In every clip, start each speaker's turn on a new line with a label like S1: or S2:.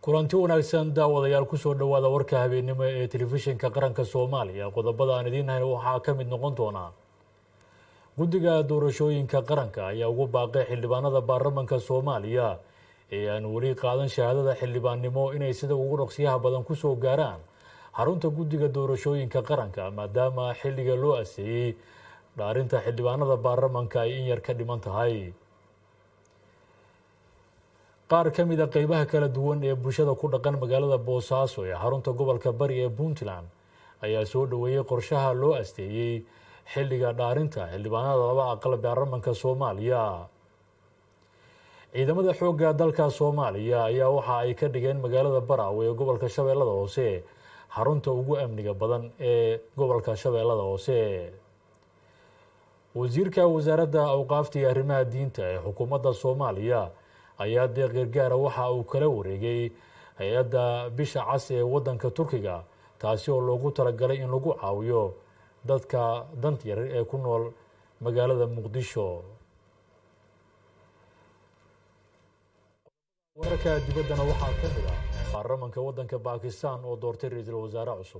S1: kulanti wanaagsan daawadayaal kusoo dhowaada warka habeennimo ee telefishinka qaranka soomaaliya qodobada aan idiin hayn waxaa ka mid noqon doonaa guddiga doorashooyinka qaranka ayaa ugu baaqay xildhibaanada baarlamanka soomaaliya ee aan weli qaadan shahaadada xildhibaannimo inay sida ugu dhaqsiyaha badan kusoo gaaraan xarunta guddiga doorashooyinka qaranka maadaama xilliga loo aseeyey dhaarinta xildhibaanada baarlamanka ay in yar ka dhiman tahay qaar ka mid a qeybaha kala duwan ee bulshada ku dhaqan magaalada boosaaso ee xarunta gobolka bari ee puntland ayaa soo dhoweeyey qorshaha loo asteeyey xilliga dhaarinta xildhibaanada laba aqal baarlamanka soomaaliya ciidamada xoogga dalka soomaaliya ayaa waxa ay ka dhigeen magaalada baraawe ee gobolka shabeellada hoose xarunta ugu amniga badan ee gobolka shabeellada hoose wasiirka wasaaradda awqaafta iyo arrimaha diinta ee xukuumadda soomaaliya ayaa deeq gargaara waxa uu kala wareegay hay-adda bisha cas ee waddanka turkiga taasi oo loogu talagalay in lagu caawiyo dadka dant yar ee ku nool magaalada muqdisho wararka dibaddana waxaa ka mid ah baarlamanka waddanka bakistan oo doortay ra-iisul wasaare cusub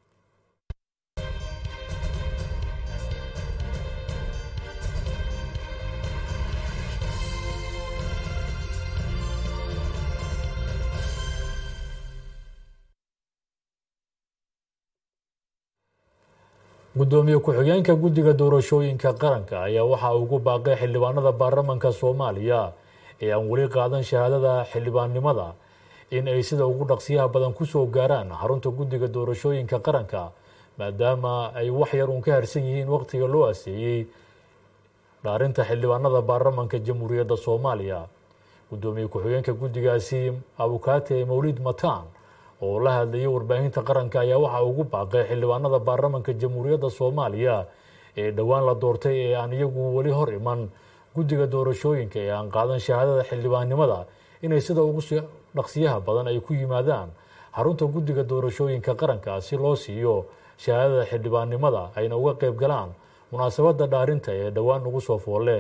S1: guddoomiye ku-xigeenka guddiga doorashooyinka qaranka ayaa waxa uu ugu baaqay xildhibaanada baarlamanka soomaaliya ee aan weli qaadan shahaadada xildhibaannimada in ay sida ugu dhaqsiyaha badan kusoo gaaraan xarunta guddiga doorashooyinka qaranka maadaama ay wax yar uun ka harsan yihiin waqtiga loo aseeyey dhaarinta xildhibaanada baarlamanka jamhuuriyadda soomaaliya guddoomiye ku-xigeenka guddigaasi abukaate mawlid mataan oo la hadlayay warbaahinta qaranka ayaa waxa ugu baaqay xildhibaanada baarlamanka jamhuuriyadda soomaaliya ee dhowaan la doortay ee aan iyagu weli hor iman guddiga doorashooyinka ee aan qaadan shahaadada xildhibaannimada inay sida ugu dhaqsiyaha badan ay ku yimaadaan xarunta guddiga doorashooyinka qaranka si loo siiyo shahaadada xildhibaannimada ayna uga qeyb galaan munaasabadda dhaarinta ee dhowaan ugu soo foolle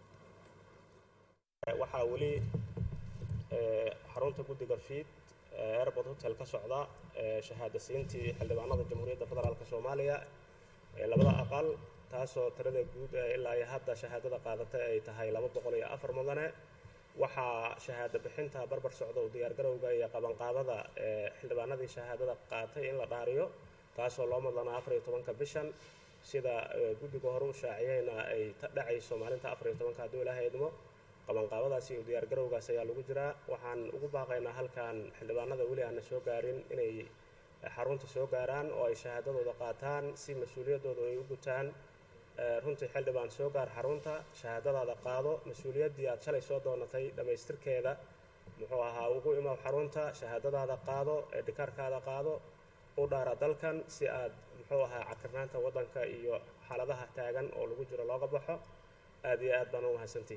S2: waxaa weli xarunta guddiga fiid airport hotel ka socda shahaada siintii xildhibaanada jamhuuriyadda federaalk soomaaliya ee labada aqal taasoo tirada guud ilaa iyo hadda shahaadada qaadatay ay tahay laba boqol iyo afar mudane waxaa shahaado bixinta barbar socda u diyaargarowga iyo qabanqaabada xildhibaanadii shahaadada qaatay in la dhaariyo taasoo loo madlanaa afar iyo tobanka bishan sida guddiga hore u shaaciyeyna ay dhacayso maalinta afar iyo tobanka hadduu ilaaha idmo qabanqaabadaas iyo diyaargarowgaas ayaa lagu jiraa waxaan ugu baaqaynaa halkan xildhibaanada weli aana soo gaarin inay xarunta soo gaaraan oo ay shahaadadooda qaataan si mas-uuliyaddooda ay u gutaan runtii xildhibaan soo gaar xarunta shahaadadaada qaado mas-uuliyaddii aad shalay soo doonatay dhammaystirkeeda muxuu ahaa ugu imaw xarunta shahaadadaada qaado eedhikaarkaada qaado u dhaara dalkan si aad muxuu ahaa cakirnaanta waddanka iyo xaaladaha taagan oo lagu jiro looga baxo aad iyo aad baan u mahadsantihi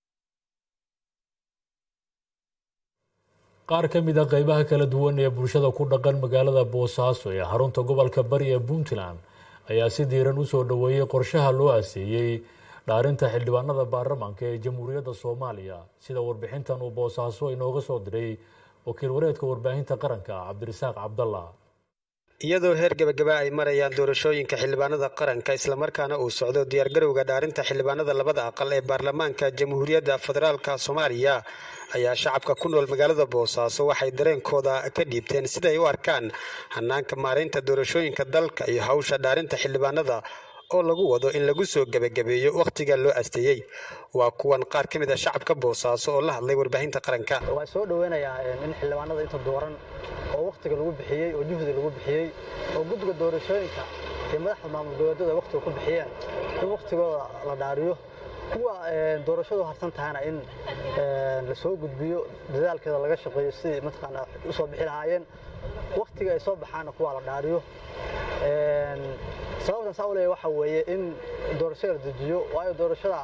S1: qaar ka mid a qeybaha kala duwan ee bulshada ku dhaqan magaalada boosaaso ee xarunta gobolka bari ee puntland ayaa si diiran usoo dhoweeyey qorshaha loo aseeyey dhaarinta xildhibaanada baarlamanka ee jamhuuriyadda soomaaliya sida warbixintan uu boosaaso inooga soo diray wakiil wareedka warbaahinta qaranka cabdirasaaq cabdalla
S3: iyadoo heer gebagaba ay marayaan doorashooyinka xildhibaanada qaranka islamarkaana uu socdo diyaargarowga dhaarinta xildhibaanada labada aqal ee baarlamaanka jamhuuriyadda federaalka soomaaliya ayaa shacabka ku nool magaalada boosaaso waxay dareenkooda ka dhiibteen siday u arkaan hanaanka maaraynta doorashooyinka dalka iyo hawsha dhaarinta xildhibaanada oo lagu wado in lagu soo gebagabeeyo wakhtiga loo asteeyey waa kuwan qaar ka mid a shacabka boosaaso oo la hadlay warbaahinta qaranka
S4: waa soo dhoweynayaa in xildhibaanada inta dooran oo wakhtiga lagu bixiyey oo juhdi lagu bixiyey oo guddiga doorashooyinka iyo madaxda maamul goboleedyada wakhtiga ku bixiyeen in wakhtigooda la dhaariyo kuwa doorashadu harsan tahana in la soo gudbiyo dadaalkeeda laga shaqeeyo sidii mataqaanaa usoo bixi lahaayeen wakhtiga ay soo baxaana kuwa la dhaariyo sababtan saa u leeya waxa weeye in doorashada la dejiyo waayo doorashada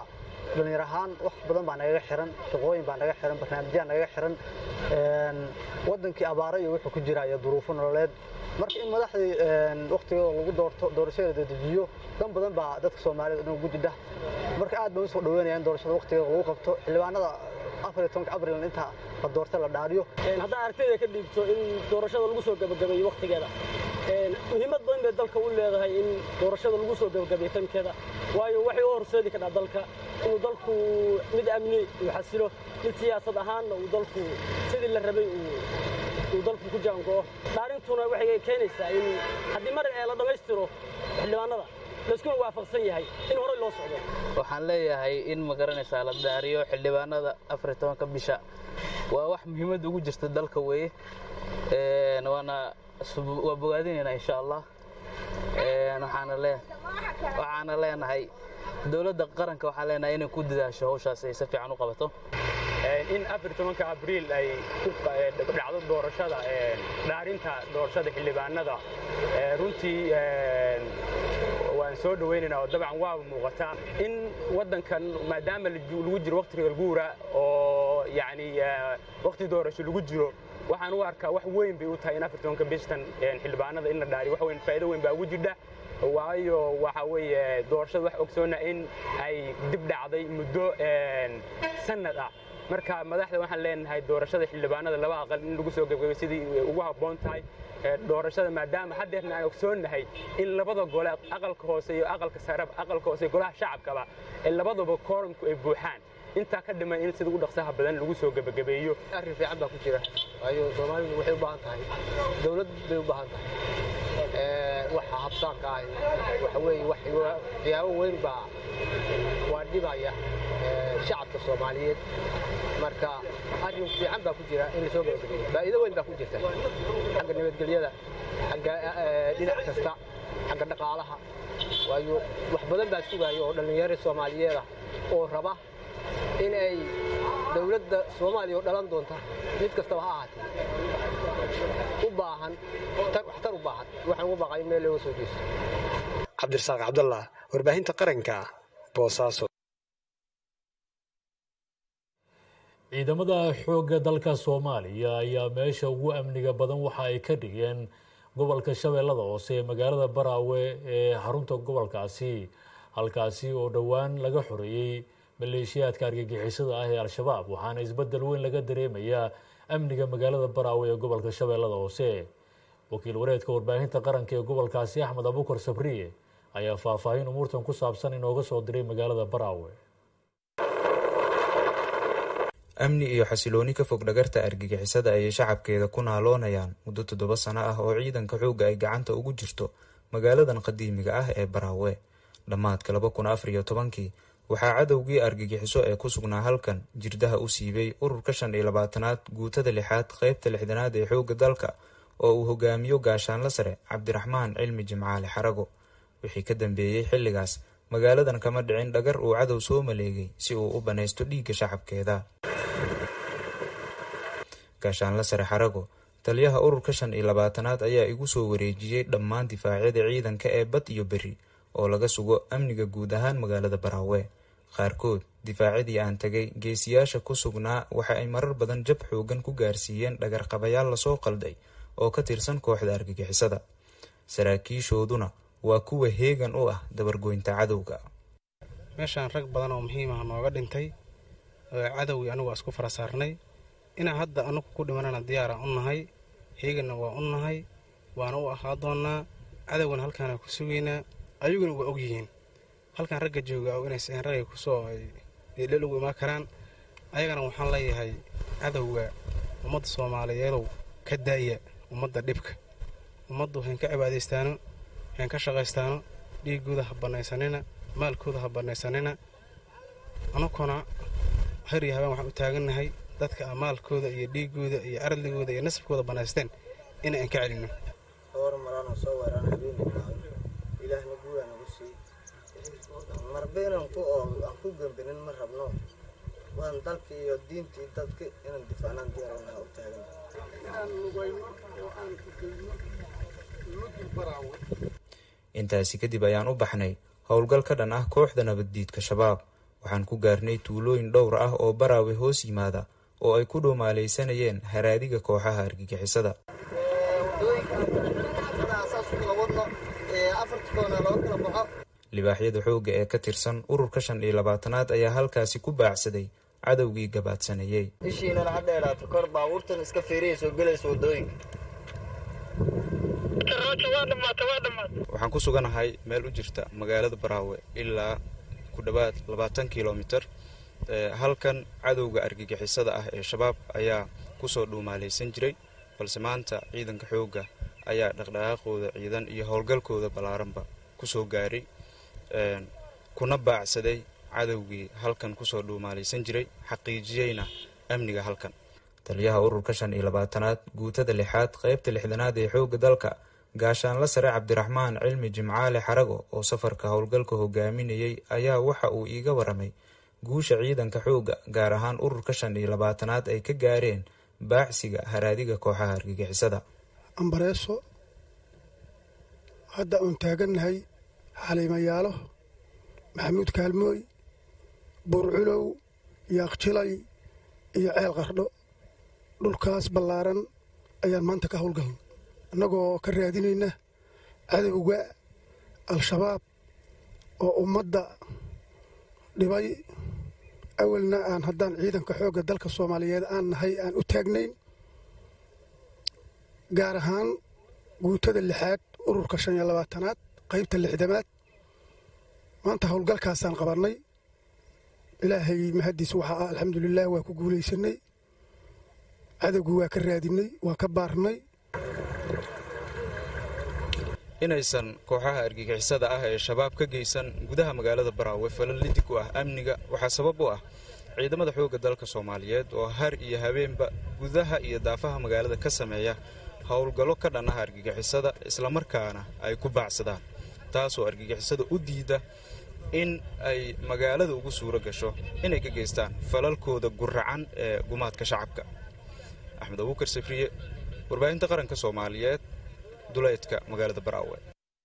S4: dhallinyar ahaan wax badan baa nagaga xiran shaqooyin baa naga xiran barnaamijyaa nagaga xiran wadankii abaaro iyo wuxuu ku jira iyo duruufo nololeed marka in madaxdii wakhtigooda lagu doorto doorashadeeda dejiyo dan badan baa dadka soomaalida dhan ugu jidha marka aad baan usoo dhaweynaya in doorashada wakhtigeeda lagu qabto xildhibaanada afariyo tobanka abril inta la doorta la dhaariyo
S5: haddaa aragtayda ka dhiibto in doorashada lagu soo gabagabeeyo wakhtigeeda muhiimad badan bay dalka u leedahay in doorashada lagu soo gabagabeeyo tankeeda waayo waxay u horseedi kadhaa dalka inuu dalku mid amni uu xasilo mid siyaasad ahaanna uu dalku sidii la rabay uu dalku ku jaango'o dhaarintuna waxay keenaysaa in haddii mar ee la dhammaystiro xildhibaanada layskuna waafaqsan yahay in horey loo socdo
S6: waxaan leeyahay in ma garanaysaa la daariyo xildhibaanada afar iyo tobanka bisha waa wax muhiimad ugu jirta dalka weeye waana waa bogaadinaynaa insha allah waxaana leenahay dowladda qaranka waxaan leenahay inay ku dadaasho hawshaas ay si fiican u qabato
S7: in afar tobanka abriil ay dhacdo doorashada dhaarinta doorashada xildhibaanada runtii waan soo dhawaynaynaa oo dabcan waaba muuqataa in waddankan maadaama lagu jiro waqtiga guura oo yacni waqti doorasho lagu jiro waxaan u arkaa wax weyn bay u tahay in afar tobanka bishtan xildhibaanada in la dhaariyo wax weyn faa'iido weyn baa ugu jirdha waayo waxa weeye doorashada wax ogsoona in ay dib dhacday muddo sanad ah marka madaxda waxaan leenahay doorashada xildhibaanada laba aqal in lagu soo gebgabay sidii ugu habboon tahay doorashada maadaama haddeerna aan ogsoonnahay in labada gole aqalka hoose iyo aqalka sarab aqalka hoose golaha shacabkaba ee labadaba koorumku ay buuxaan intaa ka dhiman in sida ugu dhaqsaha badan lagu soo gebagabeeyo
S8: arrin fiican baa ku jira waayo soomaalidu waxay u baahan tahay dowlad bay u baahan tahay waxa habsaanka ah waxa weeye waxyaabo weyn baa waa dhibaya shacabka soomaaliyeed marka arrin fiican baa ku jira in lasoo gebagabeeyo faa'iido weyn baa ku jirta xagga nabadgelyada xagga dhinac kasta xagga dhaqaalaha waayo wax badan baa sugaya oo dhallinyaro soomaaliyeed ah oo raba in ay dowladda soomaaliya oo dhalan doonta mid kastaba ha ahaatee u baahan waxtar u baahan waxaan ugu baaqay in meel looga soo jeesto
S3: cabdirasaaq cabdallah warbaahinta qaranka boosaaso
S1: ciidamada xoogga dalka soomaaliya ayaa meesha ugu amniga badan waxa ay ka dhigeen gobolka shabeellada hoose ee magaalada baraawe ee xarunta gobolkaasi halkaasi oo dhowaan laga xoreeyey maleeshiyaadka argagixisada ah ee al-shabaab waxaana isbedel weyn laga dareemayaa amniga magaalada baraawe ee gobolka shabeellada hoose wakiil wareedka warbaahinta qaranka ee gobolkaasi axmed abukar sabriye ayaa faahfaahin umuurtan ku saabsan inooga soo diray magaalada baraawe
S9: amni iyo xasilooni ka fog dhagarta argagixisada ayay shacabkeeda ku naaloonayaan muddo toddoba sano ah oo ciidanka xoogga ay gacanta ugu jirto magaaladan qadiimiga ah ee baraawe dhammaadka laba kun afar iyo tobankii waxaa cadowgii argagixiso ee ku sugnaa halkan jirdaha u siibay ururka shan iyo labaatanaad guutada lixaad qeybta lixdanaad ee xoogga dalka oo uu hogaamiyo gaashaanla sare cabdiraxmaan cilmi jimcaale xarago wixii ka dambeeyey xilligaas magaaladan kama dhicin dhagar uu cadow soo maleegay si uu u banaysto dhiigga shacabkeeda gaashaanla sare xarago taliyaha ururka shan iyo labaatanaad ayaa igu soo wareejiyey dhammaan difaacyada ciidanka ee bad iyo beri oo laga sugo amniga guud ahaan magaalada baraawe qaarkood difaacyadii aan tagay geesiyaasha ku sugnaa waxa ay marar badan jab xoogan ku gaarsiiyeen dhagarqabayaal lasoo qalday oo ka tirsan kooxda argagixisada saraakiishooduna waa kuwa heegan u ah dabargoynta cadowga
S10: meeshaan rag badan oo muhiim ah nooga dhintay cadowgii anugu waa isku fara saarnay inaan hadda anugu ku dhimanana diyaaraan u nahay heeganna waa u nahay waana u ahaa doonnaa cadowgana halkaana ku sugaynaa ayaguna waa og yihiin halkan ragga jooga oo inaysan ragay kusoo dheel ugu imaan karaan ayagana waxaan leeyahay cadowga ummadda soomaaliyeedow ka daaya ummadda dhibka ummaddu hayn ka cibaadaystaano hayn ka shaqaystaano dhiigooda ha bannaysanina maalkooda ha bannaysanina anukuna har iyo habeen waxaan u taagannahay dadka maalkooda iyo dhiigooda iyo aradligooda iyo nasabkooda bannaysteen inaan ka celinno
S11: marba inaan ku ool aan ku gambinin ma rabno waan dalka iyo diintii dadka inaan difaacnaan diyaaranaha u taagan
S9: intaasi kadib ayaan u baxnay howlgal ka dhan ah kooxda nabaddiidka shabaab waxaan ku gaarnay tuulooyin dhowr ah oo baraawe hoos yimaada oo ay ku dhuumaalaysanayeen haraadiga kooxaha argagixisada libaaxyada xoogga ee ka tirsan ururka shan iyo labaatanaad ayaa halkaasi ku baacsaday cadowgii gabaadsaneeyey
S11: ishiinana ha dheeraato kor baabuurtan iska fiiriya soo gelaysa wadooyinka
S9: waxaan ku suganahay meel u jirta magaalada baraawe ilaa ku dhowaad labaatan kilomitir halkan cadowga argagixisada ah ee shabaab ayaa kusoo dhuumaalaysan jiray balse maanta ciidanka xoogga ayaa dhaqdhaqaaqooda ciidan iyo howlgalkooda ballaaranba kusoo gaaray kuna baacsaday cadowgii halkan kusoo dhuumaalaysan jiray xaqiijiyeyna amniga halkan taliyaha ururka shan iyo labaatanaad guutada lixaad qaybta lixdanaad ee xoogga dalka gaashaanla sare cabdiraxmaan cilmi jimcaale xarago oo safarka howlgalka hogaaminayay ayaa waxa uu iiga waramay guusha ciidanka xoogga gaar ahaan ururka shan iyo labaatanaad ay ka gaareen baacsiga haraadiga kooxaha argagixisada
S12: ambareeso hadda uun taagannahay xaliimayaalo maxamuud kaalmooy buurculow iyo aqjilay iyo ceel qardho dhulkaas ballaaran ayaan maanta ka howlgalna annagoo ka raadinayna cadowga al-shabaab oo ummadda dhibay awalna aan haddaan ciidanka xoogga dalka soomaaliyeed aan nahay aan u taagnayn gaar ahaan guutada lixaad ururka shan iyo labaatanaad qaybta lixdamaad maanta howlgalkaasaan qabannay ilaahay mahaddiis waxaa ah alxamdulilah waa ku guulaysanay cadowgii waa ka raadinay waa ka baarnay
S9: inaysan kooxaha argagixisada ah ee shabaab ka geysan gudaha magaalada baraawe falal lidig u ah amniga waxaa sabab u ah ciidamada xoogga dalka soomaaliyeed oo har iyo habeenba gudaha iyo daafaha magaalada ka sameeya howlgallo ka dhan ah argagixisada islamarkaana ay ku baacsadaan taasoo argagixisada u diida in ay magaalada ugu suuro gasho inay ka geystaan falalkooda guracan ee gumaadka shacabka axmed abuukar safriye warbaahinta qaranka soomaaliyeed duleedka magaalada baraawe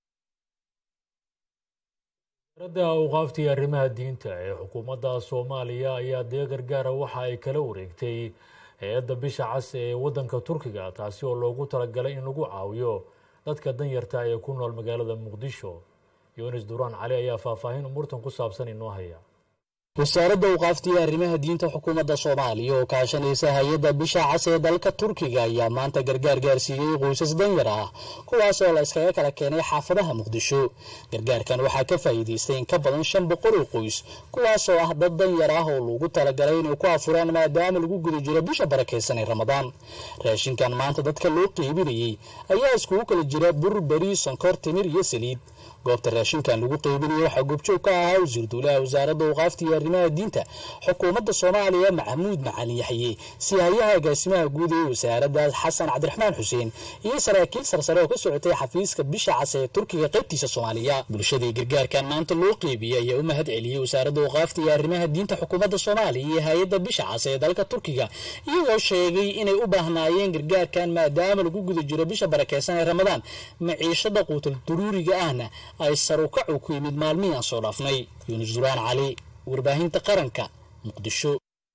S1: wasaaradda awqaaftii arrimaha diinta ee xukuumadda soomaaliya ayaa dee gargaara waxa ay kala wareegtay hay-adda bisha cas ee waddanka turkiga taasi oo loogu talagalay in lagu caawiyo dadka danyarta ee ku nool magaalada muqdisho yunis duraan cali ayaa faahfaahin umuurtan ku saabsan inoo haya
S13: wasaaradda awqaaftii arrimaha diinta xukuumadda soomaaliya oo kaashanaysa hay-adda bisha cas ee dalka turkiga ayaa maanta gargaar gaarsiiyey qoysas danyar ah kuwaas oo la iskaga kala keenay xaafadaha muqdisho gargaarkan waxaa ka faa'iidaystay in ka badan shan boqol oo qoys kuwaas oo ah dad danyar ah oo lagu talagalay inay ku afuraan maadaama lagu guda jiro bisha barakaysan ee ramadaan raashinkan maanta dadka loo qeybinayey ayaa iskugu kala jira bur beri sonkor timir iyo saliid goobta raashinkan lagu qeybinaya waxaa goobjoog ka ahaa wasiir duulaha wasaaradda awqaafta iyo arrimaha diinta xukuumadda soomaaliya maxamuud macalin yaxye sihayaha agaasimaha guud ee wasaaraddaas xasan cabdiraxmaan xuseen iyo saraakiil sarsare oo ka socotay xafiiska bisha cas ee turkiga qaybtiisa soomaaliya bulshadii gargaarkan maanta loo qeybiyey ayaa u mahad celiyey wasaaradda awqaafta iyo arrimaha diinta xukuumadda soomaaliya iyo hay-adda bisha cas ee dalka turkiga iyagoo sheegay inay u baahnaayeen gargaarkan maadaama lagu guda jiro bisha barakeysan ee ramadaan maciishada quutal duruuriga ahna ay sarukacu ku yimid maalmihii aan soo dhaafnay yuunus duraan cali warbaahinta qaranka muqdisho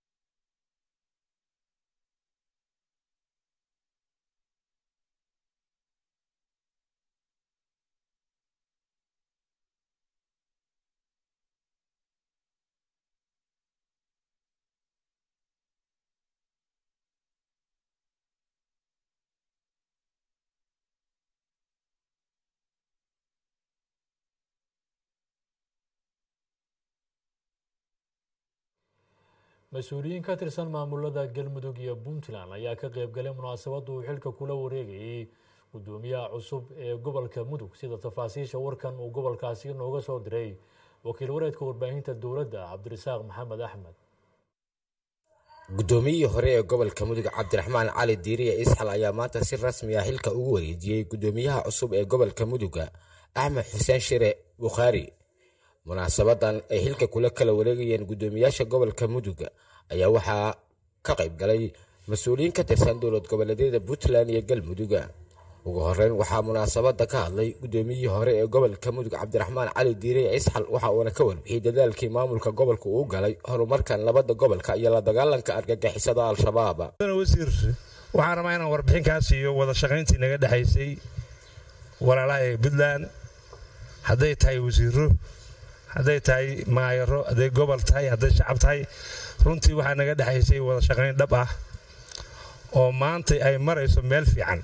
S1: mas-uuliyiin ka tirsan maamulada galmudug iyo puntland ayaa ka qeybgalay munaasabadda uu xilka kula wareegayay gudoomiyaha cusub ee gobolka mudug sida tafaasiisha warkan uu gobolkaasi inooga soo diray wakiil wareedka warbaahinta dowladda cabdirasaaq maxamed axmed
S14: guddoomiyihii hore ee gobolka mudug cabdiraxmaan cali diiriye isxal ayaa maanta si rasmi ah xilka ugu wareejiyey guddoomiyaha cusub ee gobolka muduga axmed xuseen shire bukhaari munaasabadan ay xilka kula kala wareegayeen guddoomiyaasha gobolka muduga ayaa waxaa ka qayb galay mas-uuliyiin ka tirsan dowlad goboleedyada puntland iyo galmuduga ugu horeyn waxaa munaasabada ka hadlay gudoomiyihii hore ee gobolka mudug cabdiraxmaan cali diirey isxal waxa uuna ka warbixiyey dadaalkii maamulka gobolka uu galay horumarkan labada gobolka iyo la dagaalanka argagixisada al-shabaab
S15: wasiir waxaan rabaa inaan warbixin kaa siiyo wada shaqayntii naga dhexaysay walaalaha ee puntland hadday tahay wasiiro hadday tahay maayaro hadday gobol tahay hadday shacab tahay runtii waxaa naga dhexaysay wada shaqayn dhab ah oo maanta ay marayso meel fiican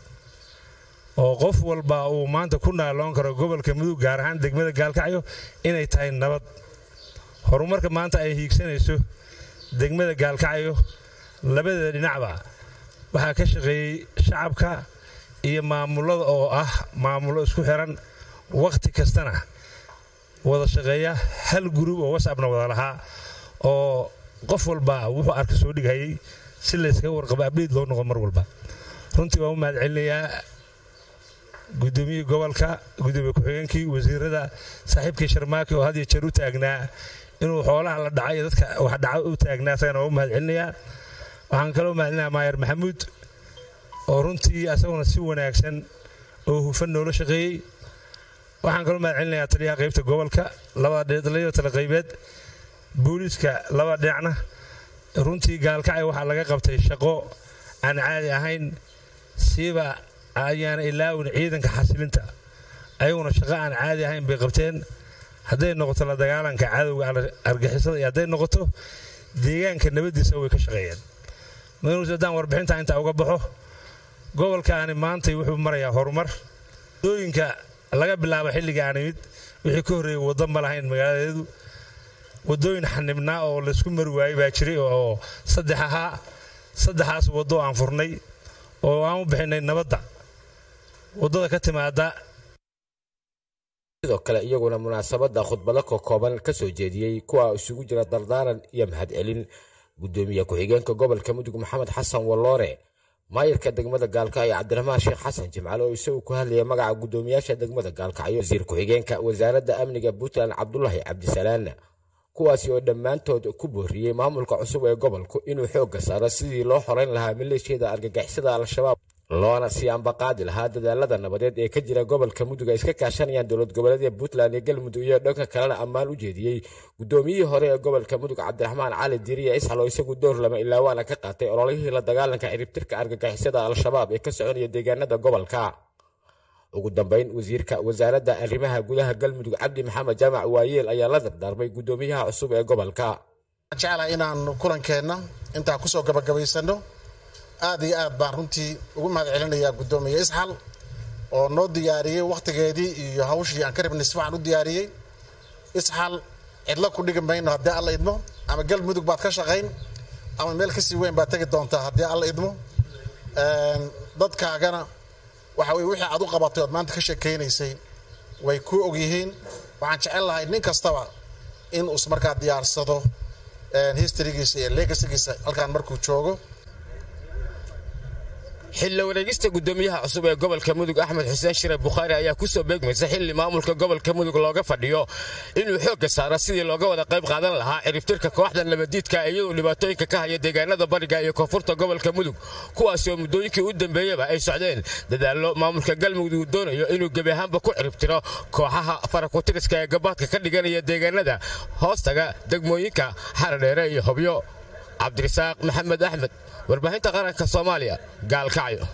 S15: oo qof walba uu maanta ku naaloon karo gobolka mudug gaar ahaan degmada gaalkacyo inay tahay nabad horumarka maanta ay hiigsanayso degmada gaalkacyo labadeeda dhinacba waxaa ka shaqeeyey shacabka iyo maamulada oo ah maamulo isku xiran wakhti kastana wada shaqeeya hal gurub oo wasabna wada lahaa oo qof walba wuxuu arka soo dhighayay si layskaga warqabo abdhiid loo noqo mar walba runtii waan u mahad celinayaa gudoomiyihii gobolka gudoomiye ku-xigeenkii wasiirada saaxiibkii sharmaaki oo had iyo jeer u taagnaa inuu xoolaha la dhacay dadka wax dhaca u taagnaa asagana waa u mahad celinayaa waxaan kaloo mahad celinayaa maayer maxamuud oo runtii asaguna si wanaagsan oo hufan noola shaqeeyey waxaan kaloo mahad celinayaa taliyaha qaybta gobolka labada tala qaybeed booliiska laba dhinacna runtii gaalkacay waxaa laga qabtay shaqo aan caadi ahayn siiba ayaana ilaawin ciidanka xasilinta ayaguna shaqo aan caadi ahayn bay qabteen hadday noqoto la dagaalanka cadowga argixisada iyo hadday noqoto deegaanka nabadiisa way ka shaqeeyeen madanuus haddaan warbixinta intaa uga baxo gobolkaani maantay wuxuu marayaa horumar dooyinka laga bilaabo xilliga aan imid wixii ka horreeyey waddo ma lahayn magaaladeedu waddooyin xanibnaa oo laysku mari waayey baa jiray oo saddex ahaa saddexaas waddo aan furnay oo aan u bixinay nabadda waddada ka timaada
S14: sidoo kale iyaguna munaasabada khudbado kokooban ka soo jeediyey kuwa isugu jira dardaaran iyo mahadcelin gudoomiye ku-xigeenka gobolka mudug maxamed xasan walloore maayirka degmada gaalkacyo cabdiraxmaan sheekh xasan jimcale oo isagu ku hadlaya magaca gudoomiyaasha degmada gaalkacyo wasiir ku-xigeenka wasaaradda amniga puntland cabdulaahi cabdisalaan kuwaasi oo dhammaantood ku booriyey maamulka cusub ee gobolku inuu xoogga saaro sidii loo xorayn lahaa maleeshiyada argagixisada al-shabaab loona sii ambaqaadi lahaa dadaalada nabadeed ee ka jira gobolka mudug ay iska kaashanayaan dowlad goboleedya puntland iyo galmudug iyo dhanka kalena ammaan u jeediyey gudoomiyihii hore ee gobolka mudug cabdiraxmaan cali diiriya isxal oo isagu door lama ilaa waana ka qaatay ololihii la dagaalanka ciribtirka argagixisada al-shabaab ee ka soconaya deegaanada gobolka ugu dambeyn wasiirka wasaaradda arrimaha gudaha galmudug cabdi maxamed jaamac waayeel ayaa la dardaarmay gudoomiyaha cusub ee gobolka
S16: jeclaha inaan kulankeenna intaan kusoo gabagabaysano aad iyo aad baan runtii ugu mahad celinayaa gudoomiye isxal oo noo diyaariyey wakhtigeedii iyo hawshii aan ka rabnay si fiican u diyaariyey isxal cidlo ku dhigi mayno haddii alla idmo ama galmudug baad ka shaqayn ama meel kasii weyn baad tegi doontaa haddii alla idmo dadkaagana waxa weye wixii aad u qabatay ood maanta ka sheekaynaysay way ku ogyihiin waxaan jecel lahay nin kastaba in uus markaa diyaarsado historygiisa iyo legasigiisa halkaan markuu joogo
S14: xilli wareegista gudoomiyaha cusub ee gobolka mudug axmed xuseen shire bukhaari ayaa kusoo beegmaysa xilli maamulka gobolka mudug looga fadhiyo inuu xoogga saaro sidii looga wada qayb qaadan lahaa ciribtirka kooxdan labadiidka iyadoo dhibaatooyinka ka haya deegaanada bariga iyo koonfurta gobolka mudug kuwaasi oo muddooyinkii u dambeeyaba ay socdeen dadaallo maamulka galmudug uu doonayo inuu gebi ahaanba ku ciribtiro kooxaha farakutiriska ee gabaadka ka dhiganaya deegaanada hoostaga degmooyinka xaradheere iyo hobyo cabdirasaaq maxamed axmed warbaahinta qaranka soomaaliya gaalkacyo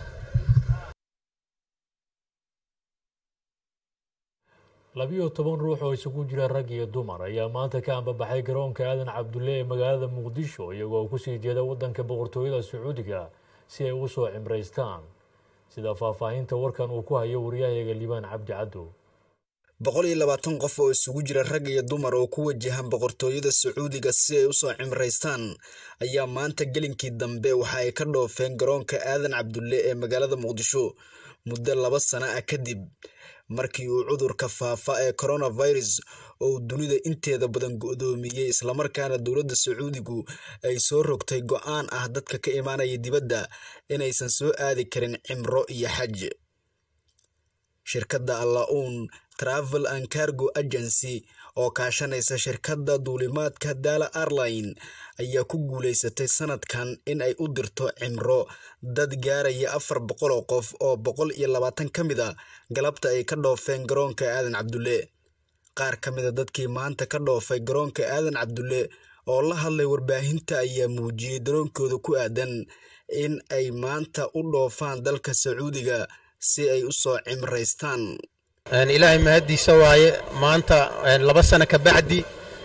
S1: labiyo toban ruux oo isugu jira rag iyo dumar ayaa maanta ka ambabaxay garoonka aadan cabdulle ee magaalada muqdisho iyagoo kusii jeeda waddanka boqortooyada sacuudiga si ay u soo cimraystaan sida faahfaahinta warkan uu ku hayo waryahayaga liibaan cabdi caddow
S17: boqol iyo labaatan qof oo isugu jira rag iyo dumar oo ku wajahan boqortooyada sacuudiga si ay usoo cimraystaan ayaa maanta gelinkii dambe waxa ay ka dhoofeen garoonka aadan cabdulle ee magaalada muqdisho muddo laba sana ah kadib markii uu cudurka faafa ee coronavirus oo dunida inteeda badan go-doomiyey islamarkaana dowladda sacuudigu ay soo rogtay go-aan ah dadka ka imaanaya dibadda inaysan soo aadi karin cimro iyo xaj shirkadda alla-uun travel and cargo agency oo kaashanaysa shirkadda duulimaadka daala airline ayaa ku guulaysatay sanadkan in ay u dirto cimro dad gaaraya afar boqol oo qof oo boqol iyo labaatan ka mid a galabta ay ka dhoofeen garoonka aadan cabdulle qaar ka mida dadkii maanta ka dhoofay garoonka aadan cabdulle oo la hadlay warbaahinta ayaa muujiyey daroonkooda ku aadan in ay maanta u dhoofaan dalka sacuudiga si ay u soo cimraystaan
S18: ilaahay mahaddiisa waaye maanta laba sano ka bacdi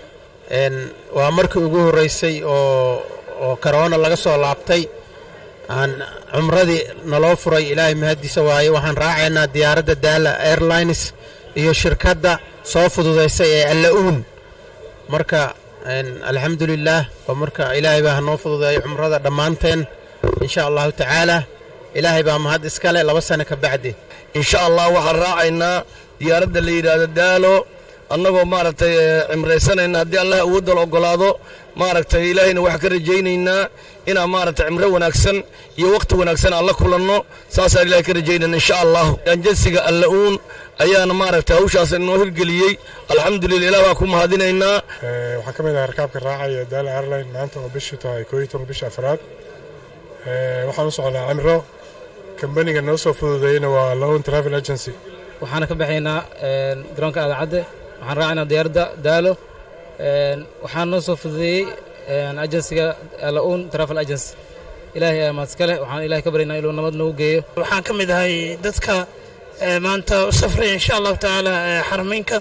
S18: waa markii ugu horreysay oo oo karoona laga soo laabtay aan cumradii naloo furay ilaahay mahaddiisa waaye waxaan raacaynaa diyaaradda daala airlines iyo shirkadda soo fududaysay ee alla-uun marka alxamdulilaah oo marka ilaahay baa hanoo fududeeyo cumrada dhammaanteen insha allahu tacaala ilaahay baa mahad iskale laba sano ka bacdi
S19: insha allah waxaan raacaynaa diyaaradda la yidhaahdo daalo annagoo maaragtay cimraysanayna haddii allah awoodal ogolaado maaragtay ilaahayna waxaan ka rajaynaynaa inaan maaragtay cimro wanaagsan iyo wakhti wanaagsan aan la kulanno saasaan ilahay ka rajaynayna insha allah anjasiga alla-uun ayaana maaragtay hawshaas inoo hirgeliyey alxamdulillah ilah baan ku mahadinaynaa
S20: waxaan ka mid ahay rakaabka raacaya daala airline maanta oo bishu tahay koo iyo toban bisha afraad waxaan u socnaa cimro kambaniga noo soo fududeeyeyna waa loan travel agency
S21: waxaana ka baxaynaa garoonka aadacadde waxaan raacaynaa diyaaradda daalo waxaan noo soo fududeeyey agensiga la-uun travel agency ilaahay ayaa mahadskale waxaan ilahay ka baryaynaa inuu nabad nagu geeyo
S22: waxaan ka mid ahay dadka maanta u safraya insha allahu tacaala xarameynka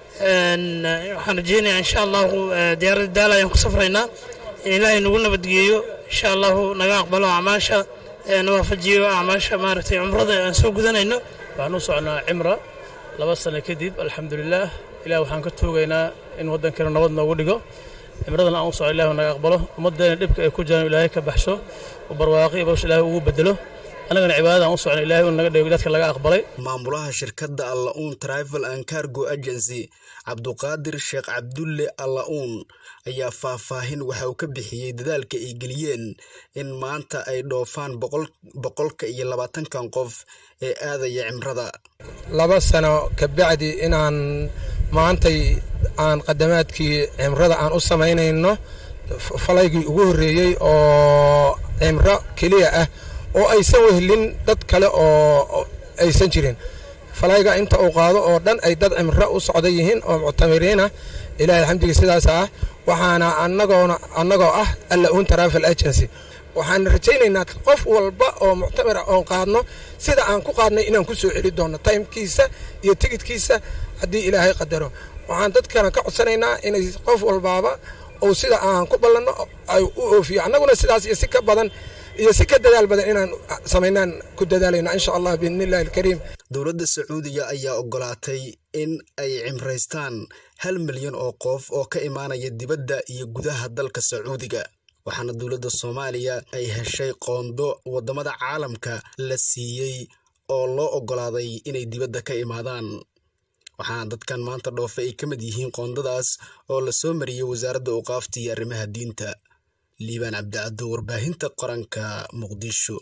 S22: waxaan rajeynayaa insha allahu diyaaradda daalo ayaan ku safraynaa in ilaahay nagu nabadgeeyo insha allahu naga aqbalo acmaasha nawaafajiyo acmaasha maaragtay cumrada aan soo gudanayno
S23: waxaan u socnaa cimra laba sano kadib alxamdulilaah ilah waxaan ka toogaynaa in waddankeena nabad noogu dhigo cimradan aan u socno ilah naga aqbalo ummaddeena dhibka ay ku jiraan ilaahay ka baxsho oo barwaaqi iyo bawsh ilahay ugu bedelo annagana cibaadadaan u socno ilahay uu naga dhigo dadka laga aqbalay
S17: maamulaha shirkadda alla-uun travel and cargo agency cabduqaadir sheekh cabdulle alla-uun ayaa faahfaahin waxa uu ka bixiyey dadaalka ay geliyeen in maanta ay dhoofaan boqolka iyo labaatankan qof ee aadaya cimrada
S18: laba sano ka bacdi inaan maantay aan qadamaadkii cimrada aan u samaynayno falaygii ugu horreeyey oo cimro keliya ah oo aysan wehlin dad kale oo aysan jirin falayga inta uu qaado oo dhan ay dad cimro u socda yihiin oo muctamiriinah ilahay alxamdiga sidaas ah waxaana anagoona annagoo ah alla-uun travel agency waxaan rajaynaynaa qof walba oo muctamir ah oon qaadno sida aan ku qaadnay inaan ku soo celi doonno taymkiisa iyo tigidkiisa haddii ilaahay qadaro waxaan dadkana ka codsanaynaa inay qof walbaaba ou sida aan ku ballanno ay u oofiyo annaguna sidaas iyo si ka badan iyo si ka dadaal badan inaan samaynaan ku dadaalayna insha allah biidni illahi alkariim
S17: dowladda sacuudiga ayaa ogolaatay in ay cimraystaan hal milyan oo qof oo ka imaanaya dibadda iyo gudaha dalka sacuudiga waxaana dowladda soomaaliya ay heshay qoondo waddamada caalamka la siiyey oo loo ogolaaday inay dibadda ka imaadaan waxaana dadkan maanta dhoofe ay ka mid yihiin qoondadaas oo la soo mariyey wasaaradda awqaafta iyo arrimaha diinta liibaan cabdicaddo warbaahinta qaranka muqdisho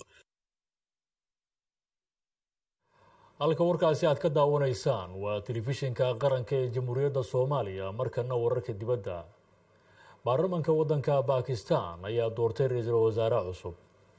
S1: halka warkaasi aad ka daawanaysaan waa telefishinka qaranka ee jamhuuriyadda soomaaliya markana wararka dibadda baarlamanka waddanka bakistan ayaa doortay ra-iisul wasaare cusub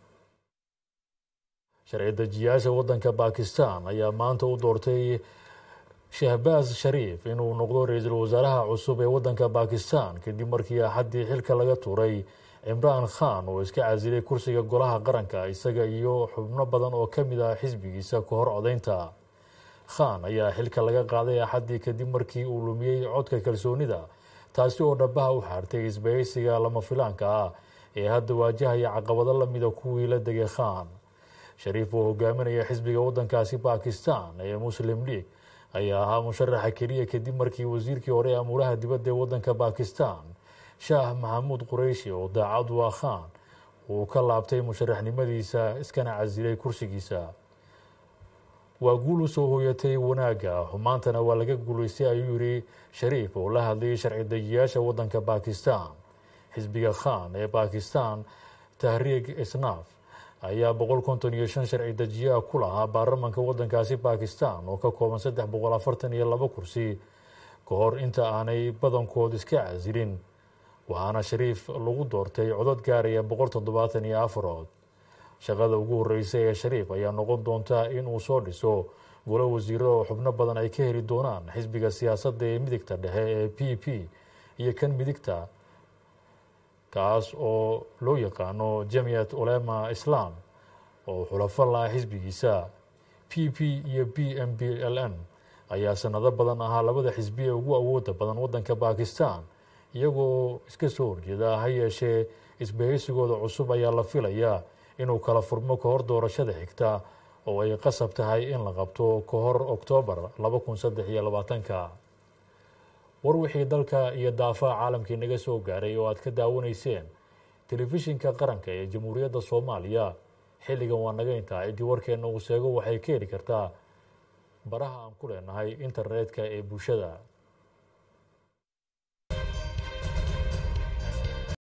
S1: sharci dejiyaasha waddanka bakistan ayaa maanta u doortay shahbaaz shariif inuu noqdo ra-iisul wasaaraha cusub ee waddanka bakistan kadib markii axaddii xilka laga tuuray cimraan khan oo iska casilay kursiga golaha qaranka isaga iyo xubno badan oo ka mid ah xisbigiisa ka hor codaynta khan ayaa xilka laga qaaday axaddii kadib markii uu lumiyey codka kalsoonida taasi oo dhabaha u xaartay isbahaysiga lama filaanka ah ee hadda waajahaya caqabado lamida kuwii la degay khan shariif oo hogaaminaya xisbiga waddankaasi bakistan ee muslim league ayaa ahaa musharaxa keliya kadib markii wasiirkii hore ee amuuraha dibadda ee waddanka bakistan shaah maxamuud qureyshi oo daacad waa khan uu ka laabtay musharaxnimadiisa iskana casilay kursigiisa waa guul u soo hooyatay wanaagga xumaantana waa laga guulaystay ayuu yidhi shariif oo la hadlayay sharci dejiyaasha waddanka bakistan xisbiga khan ee bakistan tahriig isnaaf ayaa boqol konton iyo shan sharci dejiyaa ku lahaa baarlamanka waddankaasi bakistan oo ka kooban saddex boqol afartan iyo laba kursi ka hor inta aanay badankood iska casilin waxaana shariif lagu doortay codod gaaraya boqol toddobaatan iyo afarood shaqada ugu horreysa ee shariif ayaa noqon doonta in uu soo dhiso golo wasiiro oo xubno badan ay ka heli doonaan xisbiga siyaasadda ee midigta dhexe ee p p iyo kan midigta kaas oo loo yaqaano jamiyat ulema islam oo xulafo laha xisbigiisa p p iyo b m b l m ayaa sanado badan ahaa labada xisbi ee ugu awooda badan waddanka bakistan iyagoo iska soo horjeeda ha yeeshee isbahaysigooda cusub ayaa la filayaa inuu kala furmo ka hor doorashada xigta oo ay qasab tahay in la qabto ka hor oktoobar laba kun saddex iyo labaatanka war wixii dalka iyo daafaha caalamkii naga soo gaaray oo aad ka daawanayseen telefishinka qaranka ee jamhuuriyadda soomaaliya xilligan waa naga intaa ciddii warkeenna uu sheego waxay ka heli kartaa baraha aan ku leenahay internetka ee bulshada